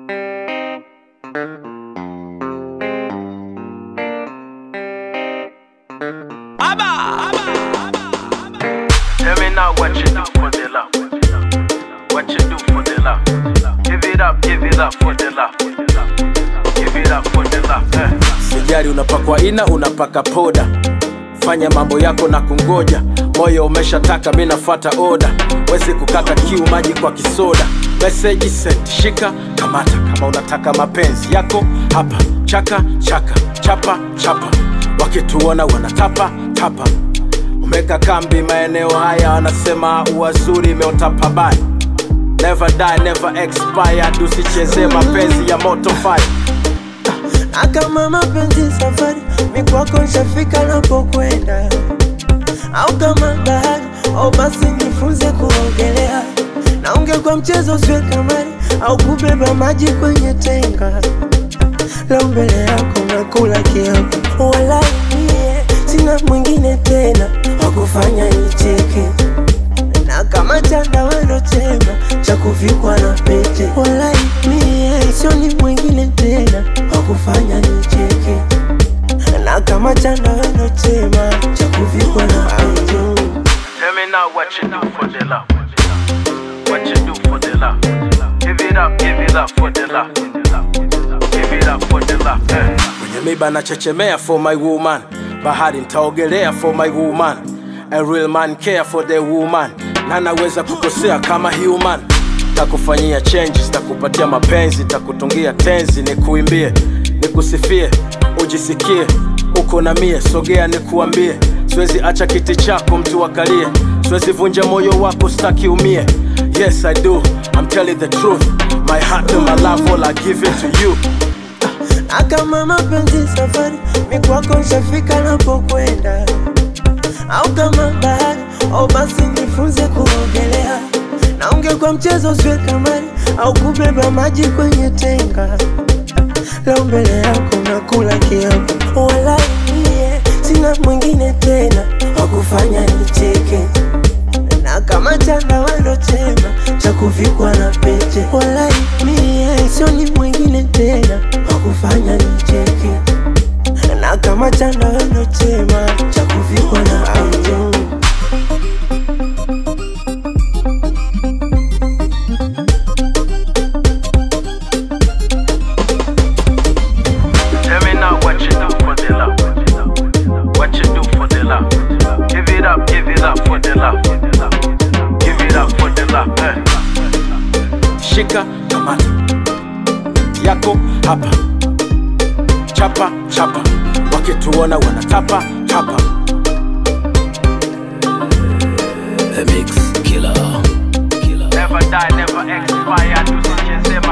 Tell me now what you do for the love. What you do for the love. Give it up, give it up for the love. Give it up for the love. Eh. Sijari unapakwa ina unapaka poda, fanya mambo yako na kungoja. Moyo umeshataka, mi nafuata oda, wezi kukata kiu, maji kwa kisoda. Meseji sent, shika kamata, kama unataka mapenzi yako hapa. Chaka chaka, chapa chapa, wakituona wanatapa tapa. Umeka kambi maeneo haya, wanasema uwazuri imeota pabaya. Never die, never expire, usicheze mapenzi ya moto fire. na kama mapenzi safari mikwako nshafika napokwenda, au kama bahari au basi nifunze kuogelea, na ungekuwa mchezo usiwe kamari au kubeba maji kwenye tenga. Leo mbele yako nakula kiapo, wala mie sina mwingine tena wakufanya nicheke na kama chanda wendo chema cha kuvikwa na pete, wala mie sioni mwingine tena wakufanya nicheke, na kama chanda wendo chema cha kuvikwa na pete. Tell me now what you do for the love. What you do for the love. Give it up, give it up for the love. Give it up for the love. Eh. kwenye miba nachechemea for my woman bahari ntaogelea for my woman a real man care for the woman na naweza kukosea kama human takufanyia changes takupatia mapenzi takutungia tenzi nikuimbie nikusifie ujisikie uko na mie sogea nikuambie siwezi acha kiti chako mtu akalie siwezi vunja moyo wako staki umie yes i do i'm telling the truth my heart and my love all i give it to you na kama mapenzi safari mikwako nshafika napokwenda, au kama bahari au basi nifunze kuogelea, na ungekuwa mchezo usiwe kamari au kubeba maji kwenye tenga. Leo mbele yako nakula kiapo, wala mie sina mwingine tena wakufanya nicheke na kama chanda wendo chema cha kuvikwa na pete, wala mie sioni mwingine tena wakufanya nicheke, na kama chanda wendo chema cha kuvikwa na pete. Tell me now what you do for the love. What you do for the love. Give it up, give it up for the love. Give it up for the love. Eh. shika kamata yako hapa chapa chapa wakituona wanatapa tapa Never die, never expire. Tusicheze